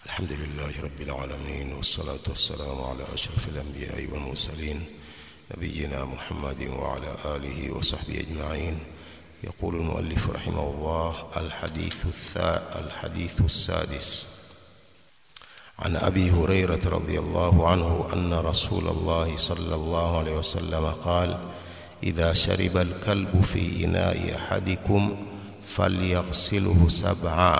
الحمد لله رب العالمين والصلاة والسلام على أشرف الأنبياء والمرسلين نبينا محمد وعلى آله وصحبه أجمعين يقول المؤلف رحمه الله الحديث الثاء الحديث السادس عن أبي هريرة رضي الله عنه أن رسول الله صلى الله عليه وسلم قال إذا شرب الكلب في إناء أحدكم فليغسله سبعا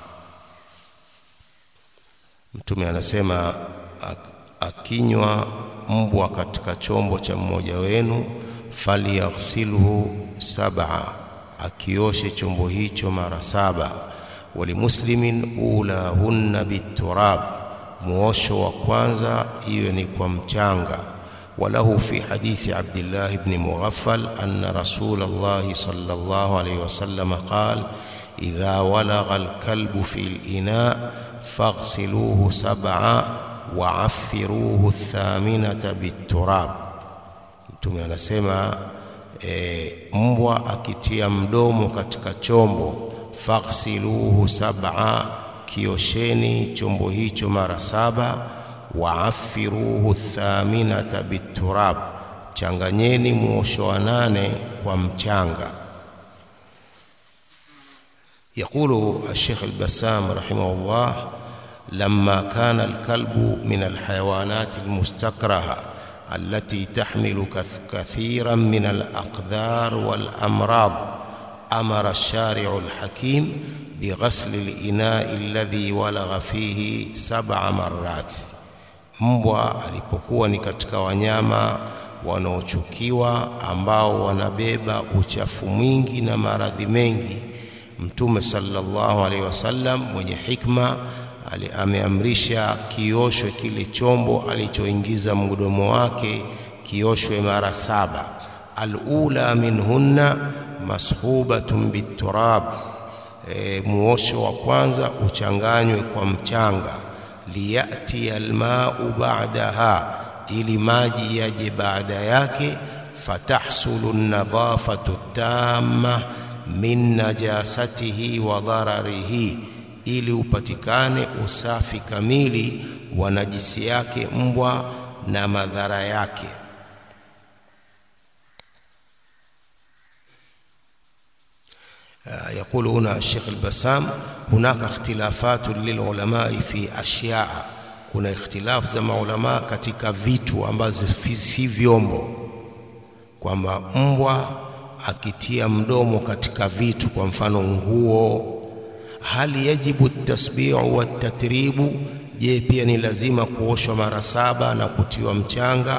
Mtume anasema akinywa mbwa katika chombo cha mmoja wenu, falyaghsilhu sab'a, akioshe chombo hicho mara saba. Walimuslimin ulahunna biturab, muosho wa kwanza iwe ni kwa mchanga. Walahu fi hadithi Abdillah ibn Mughaffal anna Rasulullah sallallahu alayhi wasallam qala idha walagha alkalbu fi al-ina faghsiluhu sab'a waaffiruhu thaminata biturab. Mtume anasema e, mbwa akitia mdomo katika chombo, faghsiluhu sab'a, kiosheni chombo hicho mara saba. Waaffiruhu thaminata biturab, changanyeni muosho wa nane kwa mchanga. يقول الشيخ البسام رحمه الله لما كان الكلب من الحيوانات المستكرهة التي تحمل كثيرا من الأقدار والأمراض أمر الشارع الحكيم بغسل الإناء الذي ولغ فيه سبع مرات mbwa alipokuwa ni katika wanyama wanaochukiwa ambao wanabeba uchafu mwingi na maradhi mengi Mtume sallallahu alaihi wasallam mwenye hikma ameamrisha kioshwe kile chombo alichoingiza mdomo wake kioshwe mara saba. Alula minhunna mashubatun biturab, e, muosho wa kwanza uchanganywe kwa mchanga. Liyati almau ba'daha, ili maji yaje baada yake. Fatahsulu nadhafatu tamma min najasatihi wa dhararihi, ili upatikane usafi kamili wa najisi yake mbwa na madhara yake. يقول هنا الشيخ البسام هناك اختلافات للعلماء في أشياء kuna ikhtilafu za maulama katika vitu ambazo si vyombo kwamba mbwa akitia mdomo katika vitu, kwa mfano nguo, hali yajibu tasbihu wa tatribu, je, pia ni lazima kuoshwa mara saba na kutiwa mchanga?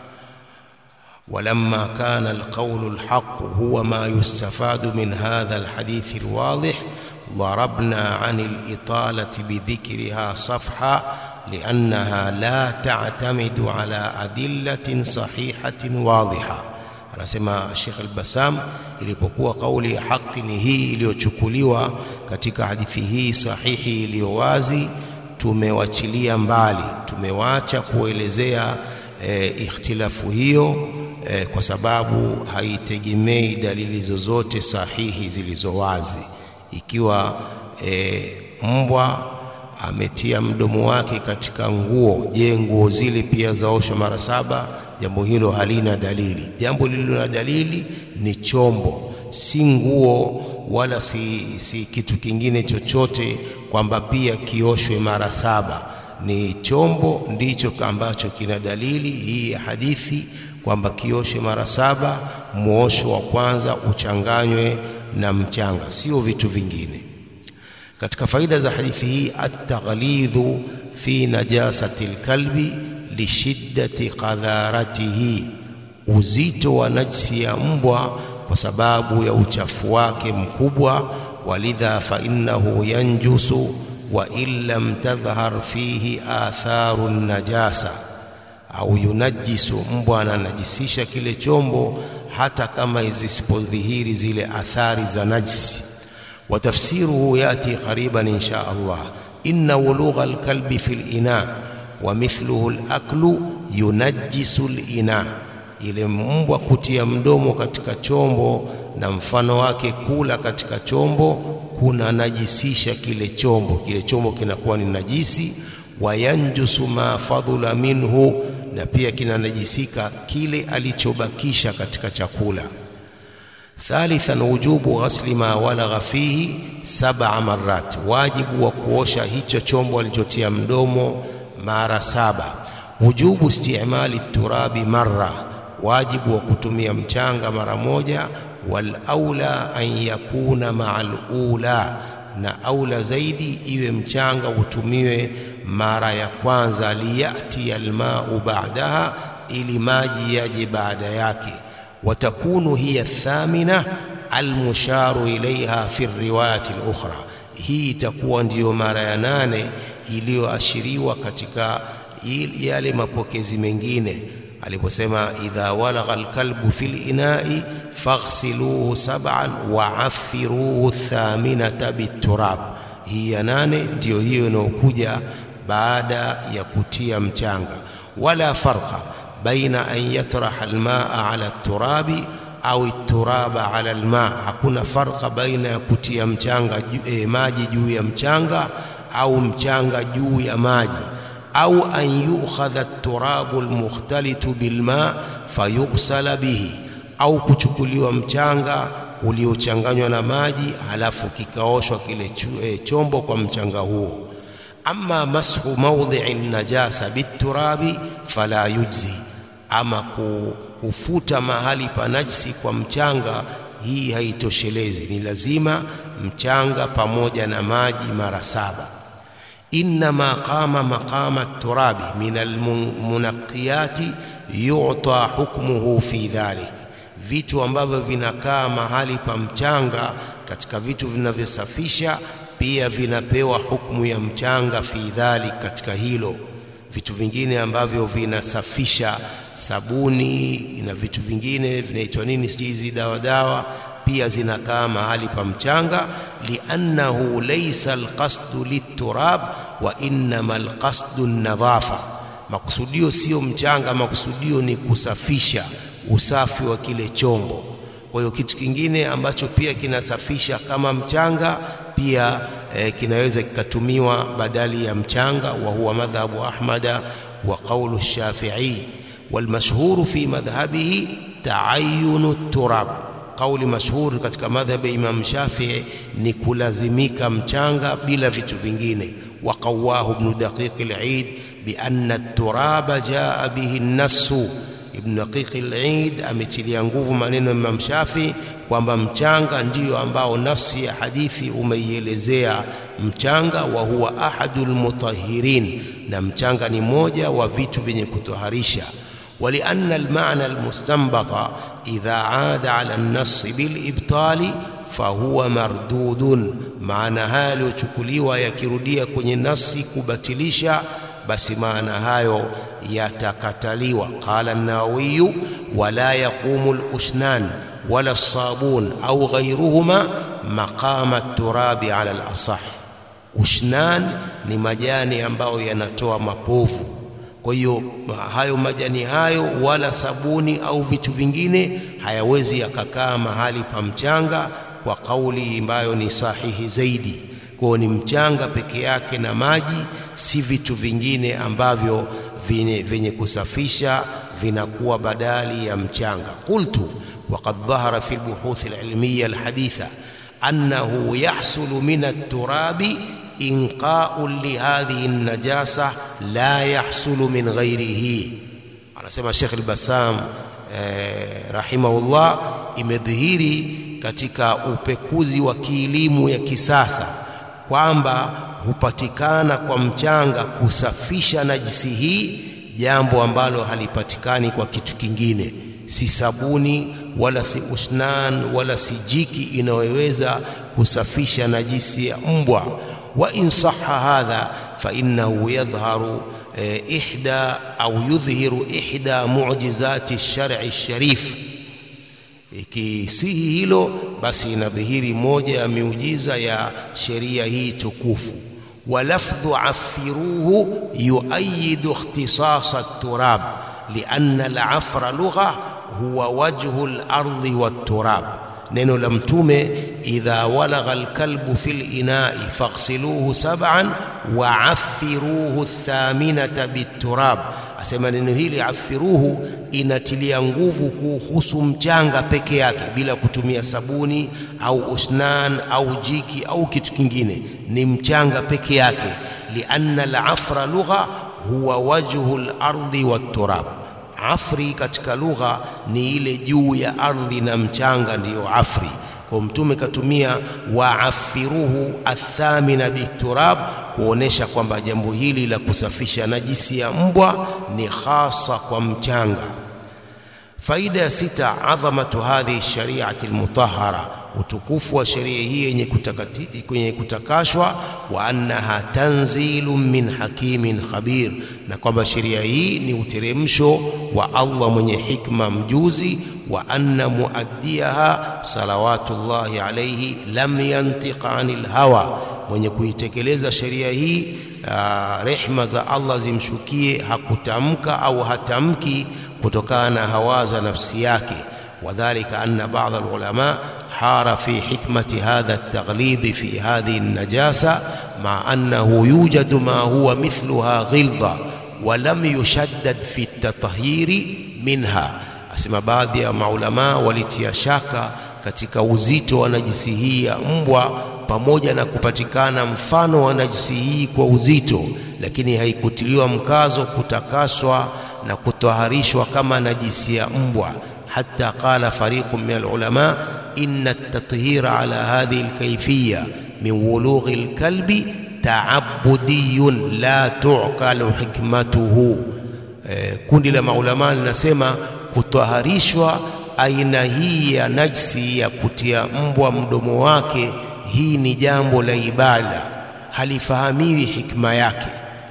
ولما كان القول الحق هو ما يستفاد من هذا الحديث الواضح ضربنا عن الإطالة بذكرها صفحة لأنها لا تعتمد على أدلة صحيحة واضحة anasema Sheikh Al-Bassam, ilipokuwa kauli ya haki ni hii iliyochukuliwa katika hadithi hii sahihi iliyo wazi, tumewachilia mbali, tumewacha kuelezea e, ikhtilafu hiyo e, kwa sababu haitegemei dalili zozote sahihi zilizo wazi. Ikiwa e, mbwa ametia mdomo wake katika nguo, je, nguo zile pia zaoshwa mara saba? Jambo hilo halina dalili. Jambo lililo na dalili ni chombo, si nguo wala si, si kitu kingine chochote, kwamba pia kioshwe mara saba. Ni chombo ndicho ambacho kina dalili hii ya hadithi kwamba kioshwe mara saba, muosho wa kwanza uchanganywe na mchanga, sio vitu vingine. Katika faida za hadithi hii, at-taghlidhu fi najasati lkalbi lishiddati qadharatihi, uzito wa najsi ya mbwa kwa sababu ya uchafu wake mkubwa. Walidha fa innahu yanjusu wa in lam tadhhar fihi atharu najasa, au yunajisu, mbwa ananajisisha kile chombo hata kama zisipodhihiri zile athari za najsi. Wa tafsiruhu yati qariban insha Allah, inna wulugha alkalbi fil ina wa mithluhu al-aklu yunajjisu al-ina, ile mbwa kutia mdomo katika chombo na mfano wake kula katika chombo kuna najisisha kile chombo, kile chombo kinakuwa ni najisi. Wayanjusu ma fadhula minhu, na pia kinanajisika kile alichobakisha katika chakula. Thalithan, wujubu ghasli ma walagha fihi sab'a marrat, wajibu wa kuosha hicho chombo alichotia mdomo mara saba. Wujubu istimali turabi marra, wajibu wa kutumia mchanga mara moja. Wal aula an yakuna maa alula, na aula zaidi iwe mchanga utumiwe mara ya kwanza. Liyati almau ba'daha, ili maji yaje baada yake watakunu hiya thamina almusharu ilaiha fi riwayati lukhra, hii itakuwa ndiyo mara ya nane iliyoashiriwa katika yale mapokezi mengine aliposema, idha walagha alkalbu fi linai faghsiluhu sab'an wa affiruhu thaminata biturab. Hii ya nane ndiyo hiyo inayokuja baada ya kutia mchanga. Wala farqa baina an yatraha almaa ala turabi au turaba ala almaa, hakuna farqa baina ya kutia mchanga eh, maji juu ya mchanga au mchanga juu ya maji, au an yukhadha turabu almukhtalitu bilma fayughsala bihi, au kuchukuliwa mchanga uliochanganywa na maji halafu kikaoshwa kile eh, chombo kwa mchanga huo. Amma mashu mawdhi'i najasa biturabi fala yujzi ama kufuta mahali pa najisi kwa mchanga, hii haitoshelezi, ni lazima mchanga pamoja na maji mara saba. Innama qama maqama turabi min almunaqiyati yu'ta hukmuhu fi dhalik, vitu ambavyo vinakaa mahali pa mchanga katika vitu vinavyosafisha pia vinapewa hukumu ya mchanga fi dhalik, katika hilo vitu vingine ambavyo vinasafisha sabuni na vitu vingine vinaitwa nini, sijui hizi dawa dawa, pia zinakaa mahali pa mchanga. liannahu laysa alqasdu liturab wa innama alqasdu nadhafa, makusudio sio mchanga, makusudio ni kusafisha, usafi wa kile chombo. Kwa hiyo kitu kingine ambacho pia kinasafisha kama mchanga pia eh, kinaweza kikatumiwa badali ya mchanga. wa huwa madhhabu Ahmada wa qawlu Shafi'i walmashhuru fi madhhabihi taayunu turab. Kauli mashhuri katika madhhabi ya Imam Shafi'i ni kulazimika mchanga bila vitu vingine. wa qawahu Ibn Daqiq al-Eid bi anna turaba jaa bihi an-nassu. Ibn Daqiq al-Eid ametilia nguvu maneno ya Imam Shafi'i kwamba mchanga ndiyo ambao nafsi ya hadithi umeielezea mchanga. wa huwa ahadul mutahhirin, na mchanga ni moja wa vitu vyenye kutoharisha. walianna almaana almustanbata idha aada ala an-nass bilibtali fahuwa mardudun, maana haya yaliyochukuliwa yakirudia kwenye nasi kubatilisha, basi maana hayo yatakataliwa. Qala an-Nawawi wala yaqumu al-ushnan wala as-sabun au ghayruhuma maqama at-turabi ala al-asah. Ushnan ni majani ambayo yanatoa mapovu kwa hiyo hayo majani hayo wala sabuni au vitu vingine hayawezi yakakaa mahali pa mchanga, kwa kauli ambayo ni sahihi zaidi. Kwa hiyo ni mchanga peke yake na maji, si vitu vingine ambavyo vyenye kusafisha vinakuwa badali ya mchanga. Qultu waqad dhahara fi albuhuth alilmiya alhaditha annahu yahsulu min at-turabi inqau lihadhihi najasa la yahsulu min ghairihi. Anasema Sheikh al-Bassam eh, rahimahullah, imedhihiri katika upekuzi wa kielimu ya kisasa kwamba hupatikana kwa mchanga kusafisha najisi hii, jambo ambalo halipatikani kwa kitu kingine, si sabuni wala si ushnan wala si jiki inayoweza kusafisha najisi ya mbwa wa in sahha hadha fa innahu yadhharu eh, ihda au yudhhiru ihda mu'jizati ash-shar'i ash-sharif. Ikisihi hilo basi inadhihiri moja ya miujiza ya sheria hii tukufu. wa lafdhu affiruhu yuayidu ikhtisas at-turab lianna al-afra lugha huwa wajhu al-ardi wat-turab neno la mtume idha walagha alkalbu fil inai faghsiluhu sab'an wa affiruhu thaminata biturab asema neno hili afiruhu inatilia nguvu kuhusu mchanga peke yake bila kutumia sabuni au usnan au jiki au kitu kingine ni mchanga peke yake lianna alafra lugha huwa wajhu lardi watturab afri katika lugha ni ile juu ya ardhi na mchanga ndiyo afri kwa mtume katumia waafiruhu athamina biturab kuonesha kwamba jambo hili la kusafisha najisi ya mbwa ni hasa kwa mchanga faida ya sita adhamatu hadhihi shariati almutahhara utukufu wa sheria hii yenye kwenye kutakashwa wa annaha tanzilu min hakimin khabir na kwamba sheria hii ni uteremsho wa Allah mwenye hikma mjuzi wa anna muaddiaha salawatullahi alayhi lam yantiq anil hawa mwenye kuitekeleza sheria hii uh, rehma za Allah zimshukie hakutamka au hatamki kutokana na hawa za nafsi yake wadhalika anna ba'd alulama حار في حكمة هذا التغليظ في هذه النجاسة مع أنه يوجد ما هو مثلها غلظة ولم يشدد في التطهير منها asema baadhi ya maulamaa walitia shaka katika uzito wa najisi hii ya mbwa pamoja na kupatikana mfano wa najisi hii kwa uzito lakini haikutiliwa mkazo kutakaswa na kutoharishwa kama najisi ya mbwa حتى قال فريق من العلماء إن التطهير على هذه الكيفية من ولوغ الكلب تعبدي لا تعقل حكمته kundi la maulama linasema kutoharishwa aina hii ya najsi ya kutia mbwa mdomo wake hii ni jambo la ibada halifahamiwi hikma yake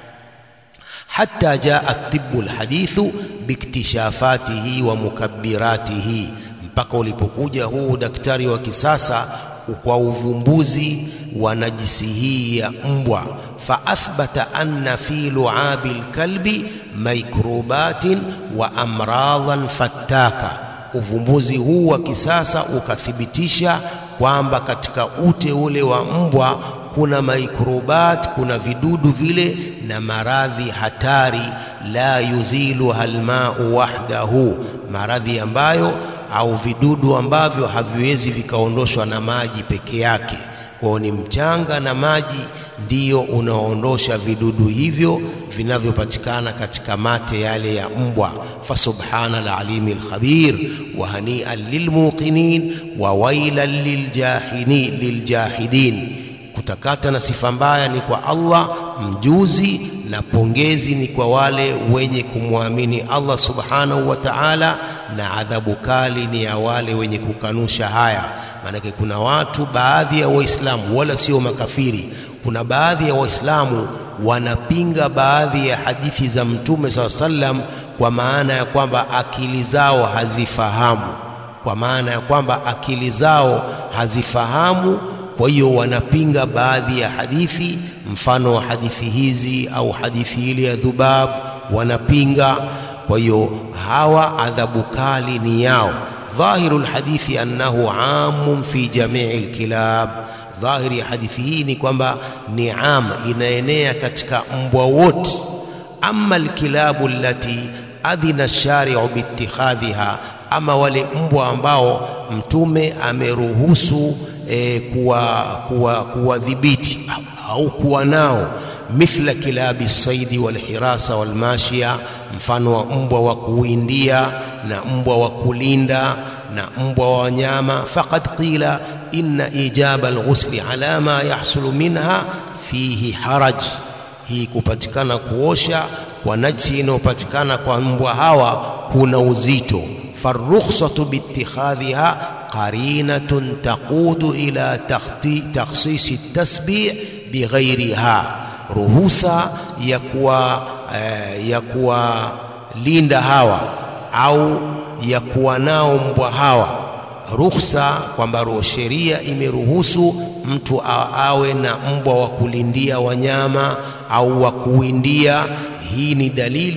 حتى جاء الطب الحديث باكتشافاته ومكبراته mpaka ulipokuja huu daktari wa kisasa kwa uvumbuzi wa najisi hii ya mbwa faathbata anna fi luabi lkalbi mikrobatin wa amradhan fattaka uvumbuzi huu wa kisasa ukathibitisha kwamba katika ute ule wa mbwa kuna mikrobat kuna vidudu vile na maradhi hatari la yuziluha almau wahdahu maradhi ambayo au vidudu ambavyo haviwezi vikaondoshwa na maji peke yake kwao ni mchanga na maji ndiyo unaondosha vidudu hivyo vinavyopatikana katika mate yale ya mbwa fasubhana alalimi lkhabir wa hanian lilmuqinin wa wailan liljahini liljahidin kutakata na sifa mbaya ni kwa Allah mjuzi na pongezi ni kwa wale wenye kumwamini Allah subhanahu wa ta'ala na adhabu kali ni ya wale wenye kukanusha haya maanake kuna watu baadhi ya waislamu wala sio makafiri kuna baadhi ya waislamu wanapinga baadhi ya hadithi za mtume saa sallam kwa maana ya kwamba akili zao hazifahamu kwa maana ya kwamba akili zao hazifahamu kwa hiyo wanapinga baadhi ya hadithi mfano wa hadithi hizi au hadithi ile ya dhubab wanapinga kwa hiyo hawa adhabu kali ni yao dhahiru lhadithi annahu amun fi jamii lkilab dhahiri ya hadithi hii ni kwamba ni am inaenea katika mbwa wote ama alkilabu allati adhina shari'u biittikhadhiha ama wale mbwa ambao mtume ameruhusu e, kuwadhibiti kuwa, kuwa au kuwa nao mithla kilabi saidi walhirasa walmashia mfano wa mbwa wa kuwindia na mbwa wa kulinda na mbwa wa wanyama faqad qila inna ijaba alghusli ala ma yahsulu minha fihi haraj hii kupatikana kuosha kwa najsi inayopatikana kwa mbwa hawa kuna uzito farukhsatu biittikhadhiha qarinatun taqudu ila takhsisi tasbih bighairiha ruhusa ya kuwa eh, ya kuwalinda hawa au ya kuwa nao mbwa hawa ruhusa kwamba sheria imeruhusu mtu awe na mbwa wa kulindia wanyama au wa kuwindia hii ni dalili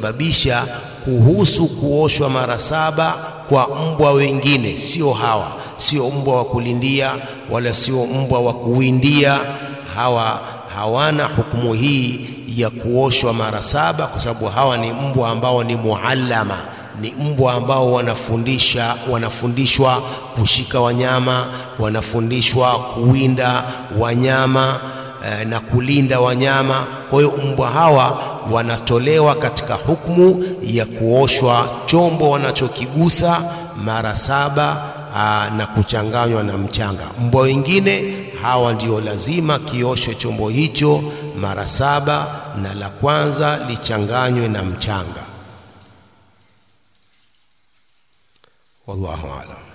inayosababisha kuhusu kuoshwa mara saba kwa mbwa wengine sio hawa sio mbwa wa kulindia wala sio mbwa wa kuwindia. Hawa hawana hukumu hii ya kuoshwa mara saba, kwa sababu hawa ni mbwa ambao ni muallama, ni mbwa ambao wanafundisha wanafundishwa kushika wanyama, wanafundishwa kuwinda wanyama eh, na kulinda wanyama. Kwa hiyo mbwa hawa wanatolewa katika hukumu ya kuoshwa chombo wanachokigusa mara saba aa, na kuchanganywa na mchanga. Mbwa wengine hawa ndio lazima kioshwe chombo hicho mara saba, na la kwanza lichanganywe na mchanga. Wallahu aalam.